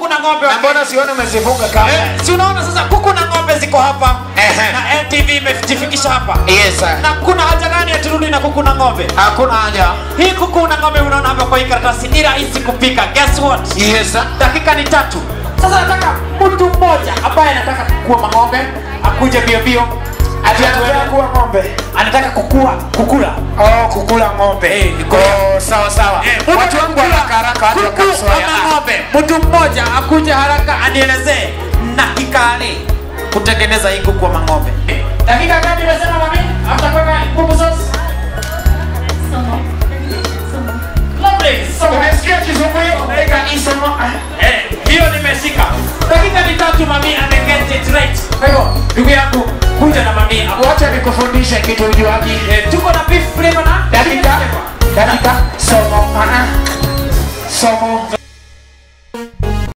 kuku na ng'ombe Na wa mbona sioni umezifunga kama? Eh, si unaona sasa kuku na ng'ombe ziko hapa Ehe. na NTV imejifikisha hapa Yes sir. na kuna haja gani aturudi na kuku na ng'ombe Hakuna haja. hii kuku na ng'ombe unaona hapa kwa hii karatasi ni rahisi kupika guess what Yes sir. dakika ni tatu sasa nataka mtu mmoja ambaye anataka kukua mang'ombe akuje bio bio Ati anataka kuwa ng'ombe. anataka kukua kukula Oh, kukula ng'ombe. Eh, ni kula. Oh, sawa sawa. Eh, Watu wangu kukula haraka haraka watu kuku wakasoya. ama ng'ombe mtu mmoja akuje haraka anielezee na kikale kutengeneza hii kuku ama ng'ombe dakika gani umesema mami after kuweka kuku sauce lovely so Umesikia kizungu hiyo? Weka isomo. Eh, hiyo nimeshika. Dakika ni tatu mami ameget it right. Kwa hivyo ndugu yangu kuja na mami hapo. Wacha nikufundishe kitu ujuaji. Eh, tuko na beef flavor na Dakika. Dakika. Somo. Ana. Somo.